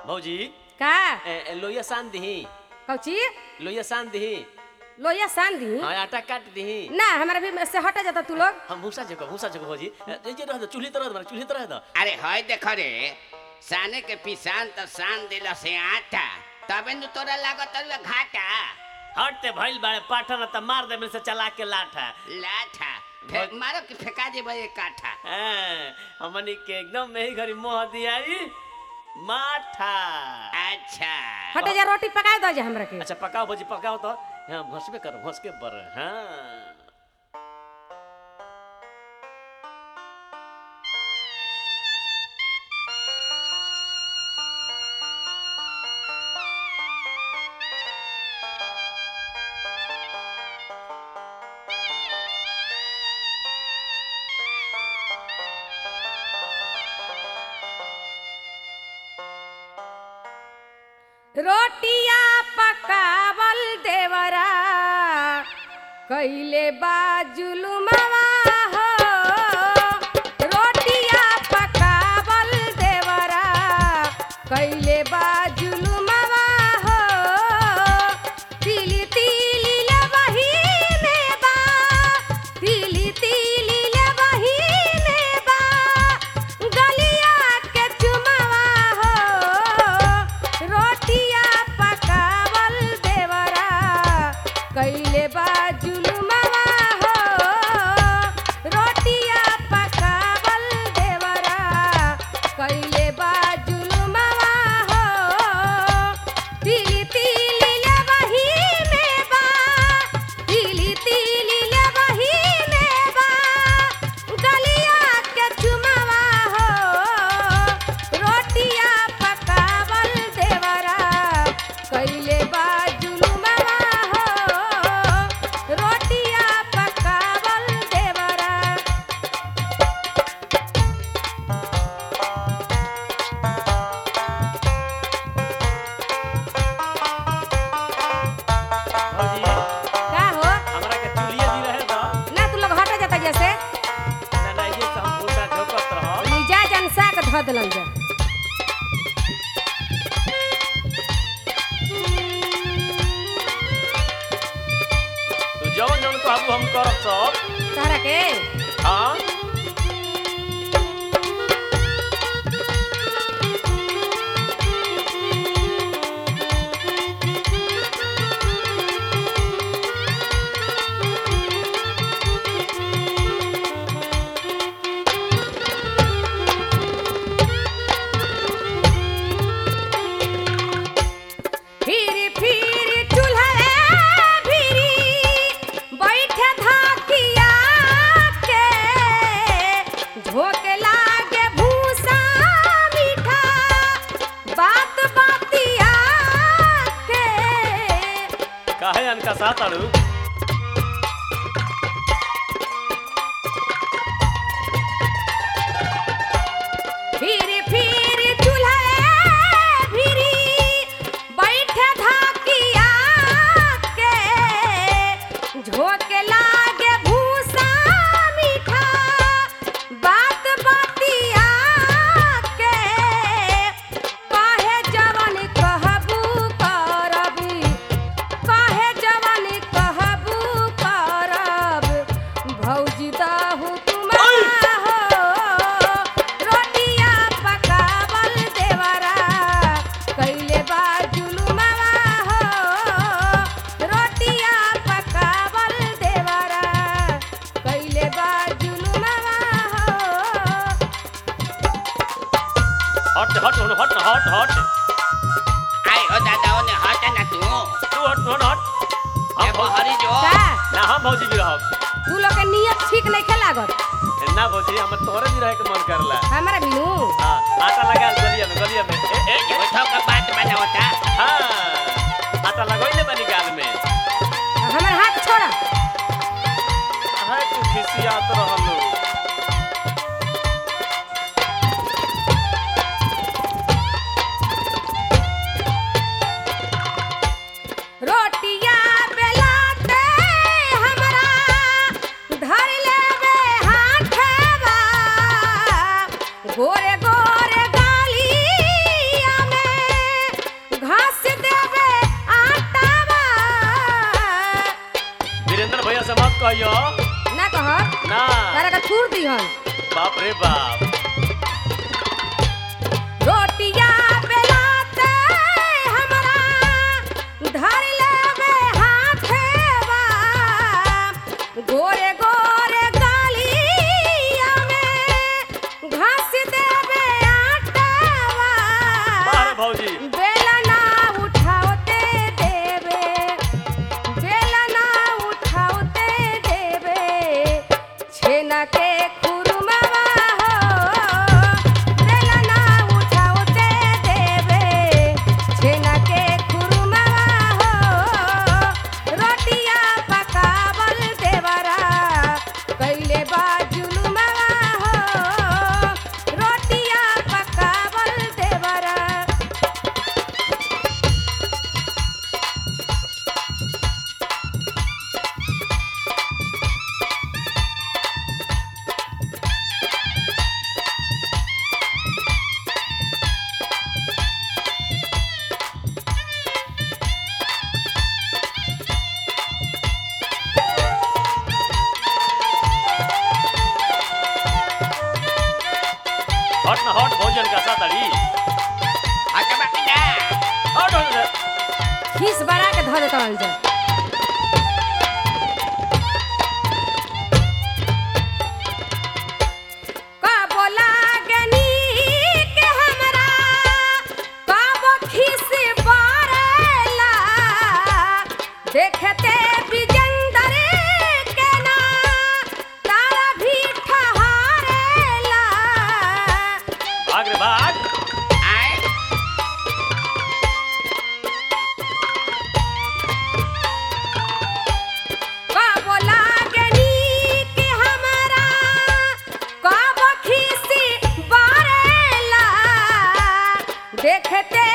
भौजी का ए, ए, लोहिया सान दही कौची लोहिया सान दही लोहिया सान दी हाँ आटा काट दही ना हमारा भी से हटा जाता तू लोग हम भूसा जगह भूसा जगह भौजी ए, ए, जे रह दो चूल्ही तरह दो चूल्ही तरह दो अरे हय देख रे साने के पिसान तो सान दिल से आटा तबे नु तोरा लागत रहे घाटा हटते भइल बाड़े पाठन त मार दे से चला के लाठा लाठा फे, मारो कि फेंका दे भाई काठा हैं, हमनी के एकदम में ही घरी मोह दियाई माठा अच्छा हटे जा रोटी पका दो जा हमरा के अच्छा पकाओ भौजी पकाओ तो हाँ घसबे करो घस के बर हाँ रोटिया पकावल देवरा कैले बाजुलुमवा हो रोटिया पकावल देवरा कैले बाजुलुमवा हो तिली तिली लबही में बा तिली तिली लबही में बा गलिया के चुमवा हो रोटिया पकावल देवरा कैले बाजुलुमवा हो रोटिया पकावल देवरा कैले बाजुलुमवा हो तिली तिली लबही में बा तिली तिली लबही में बा गलिया के चुमवा हो रोटिया पकावल देवरा कैले बाजुलुमवा हो रोटिया पकावल देवरा भौजी का हो हमरा के चूल्हिया दी रहे दो ना तू लोग हटा जाता जैसे ना ना ये से हम भूसा झोकत रहो मिजाज अनसा के धऽ देलन जा तू जवन जवन कहबू हम करब सब तहरा के हाँ फिर फिर चूल्हा भिरी बैठे धाकिया के झोंक लागे भूसा मीठा बात बातिया के काहे अनका साथ आड़ू फिर फिर चूल्हा भिरी बैठे धाकिया के झोंक लागे भूसा मीठा बात बातिया के काहे जवन कहबू करबी काहे जवन कहबू करब भौजी दहु तुम्हारा हो रोटिया पकावल देवरा कैले बाजुलुमवा हो रोटिया पकावल देवरा कैले बाजुलुमवा हो हट हट हट हट हट हट आई हो दादा ओने हट ना तू तू हट तू हट ए हम भौजी बहरी जो का ना हम भौजी भी रहब तू लोग के नियत ठीक नहीं खे लागत ना भौजी हम तोरे भी रहे के मन करला हमारा बिनू हाँ आटा लगा गलिया में गलिया में ए ए ए, बैठो का बात बनावता हाँ आटा लगोइले बनी गाल में हमार हाथ छोड़ा है तू खिसियात रहलू रोटिया बेलाते हमरा धर लेवे हाथवा गोरे गो थूर दिहन बाप रे बाप रोटिया बेलाते हमरा धर लेबे हाथेवा गोरे गोरे गालिया में घास देबे आटावा बाहर भौजी बेलना उठाओते देबे बेलना उठाओते देबे छेना के खुरमावा हो बेलना उठाओते देबे छेना के खुरमावा हो रोटिया पकावल देवरा कैले बा जुलुमावा हो रोटिया पकावल देवरा हट ना हट भौजन का सातड़ी हट बाकी ना हट हट, हट खीस बड़ा के धर देतन जा कबो लागनी के हमरा कबो खीस बरेला देखते बिजंदर के ना तारा भी ठहारेला भाग रे भाग आए कबो लागनी के हमरा कबो खीसी बरेला देखते